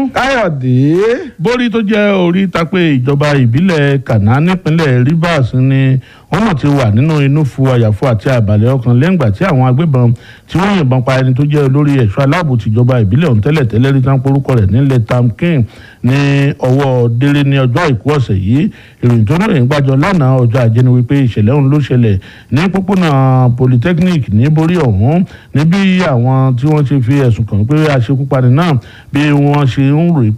káyọ̀dé. borí tó jẹ́ orí tapé ìjọba ìbílẹ̀ kàná nípínlẹ̀ rivers ni wọ́n mọ̀ ti wà nínú inú fu àyàfo àti àbàlẹ̀ ọkàn lẹ́ngbà tí àwọn agbébọn tí wọ́n yìnbọn pa ẹni tó jẹ́ olórí ẹ̀ṣọ́ aláàbò tìjọba ìbílẹ̀ ọ̀hún tẹ́lẹ̀ tẹ́lẹ̀ rí tán porúkọ rẹ̀ nílẹ̀ tam king ní ọwọ́ délé ní ọjọ́ àìkú ọ̀sẹ̀ yìí ìròyìn tó náà ń gbàjọ lánàá ọjọ́ ajé ni wípé ìṣẹ̀lẹ̀ ọ̀hún ló ṣẹlẹ̀ ní pópónà polytechnic ní borí ọ̀hún níbi àwọn tí wọ́n ṣe fi ẹ̀sùn kàn pé aṣekúpani náà bí wọ́n ṣe ń rò